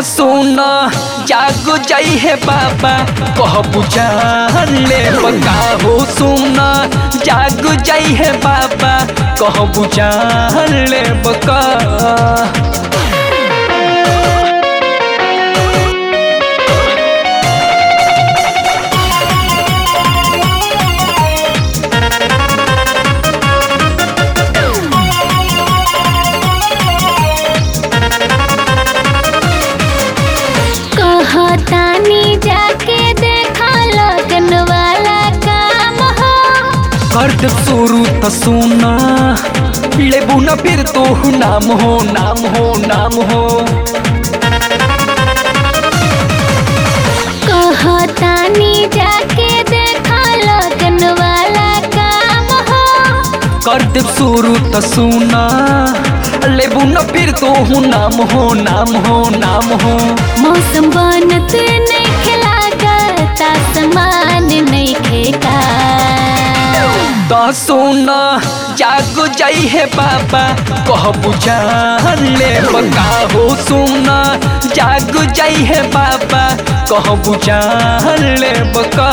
सुन जाग जाई है बाबा कह बुझान ले बका हो सुन जाग जाई है बाबा कह बुझान ले बका कहतानी जाके देखा लगन वाला काम हो कर दे शुरू तो सुना लेबू न फिर तो नाम हो नाम हो नाम हो कहतानी जाके देखा लगन वाला काम हो कर दे शुरू तो सुना लेबू न फिर तो नाम हो नाम हो नाम हो मौसम बनत नहीं खिलागत आसमान नहीं खेका तो सुना जाग जाई है बाबा कह बुझान ले बका हो सुना जाग जाई है बाबा कह बुझान ले बका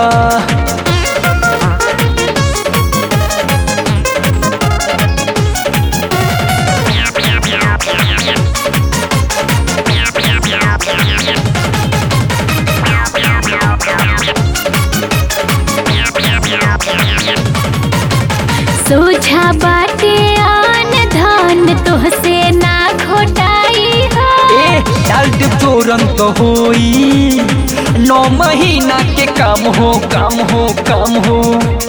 सोझा बाटे आन धन तोहसे ना घोटाई हो ए डाल दे तुरंत होई नौ महीना के काम हो काम हो काम हो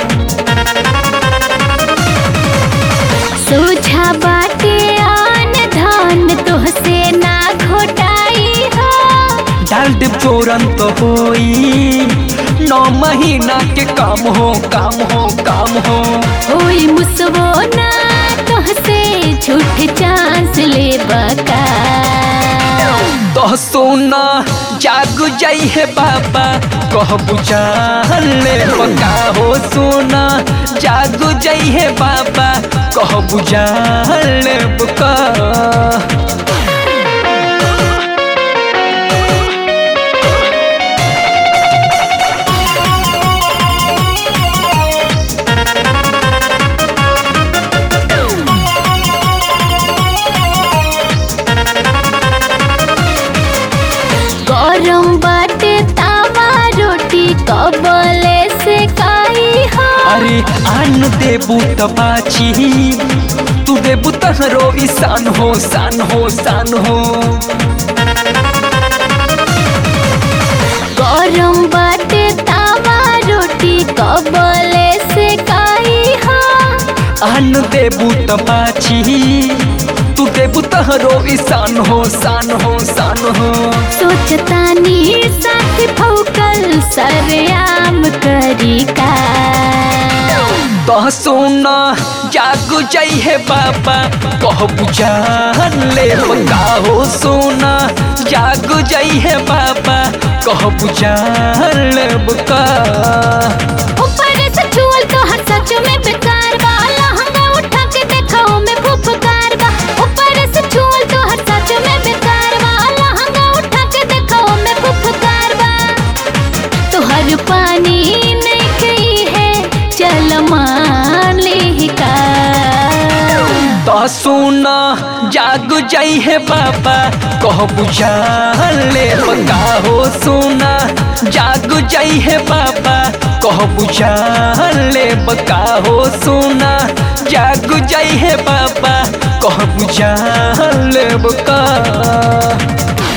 सोझा बाटे आन धन तोहसे ना घोटाई हो डाल दे तुरंत होई नौ महीना के काम हो काम हो काम हो होई मुसवो ना तोहसे झूठ चांस ले बका तो सोना जाग जाई है बाबा कह बुझान ले बका हो सोना जाग जाई है बाबा कह बुझान ले बका गरम बाटे तावा रोटी कबले से काई हो अरे आन देबू त बाची तू देबू तहरो ईशान हो शान हो शान हो गरम बाटे तावा रोटी कबले से काई हो आन देबू त बाची तू देबू तहरो ईशान हो शान हो शान हो सोचतानी साथ फौकल सरेआम करी का तो सोना जाग जाई है बाबा कह बुझान ले बका हो सोना जाग जाई है बाबा कह बुझान ले बका ऊपर से छुअल तो हर सच में बेकार बा लहंगा उठा के देखाओ में फुफकार बा ऊपर से छुअल तो हर सच में बेकार बा लहंगा उठा के देखाओ में फुफकार बा तो हर पानी नहीं गई है चल मान ले का तो सुना जाग जाई है बाबा कह बुझान ले बका हो सुना जाग जाई है बाबा कह बुझान ले बका हो सुना जाग जाई है बाबा कह बुझान ले बका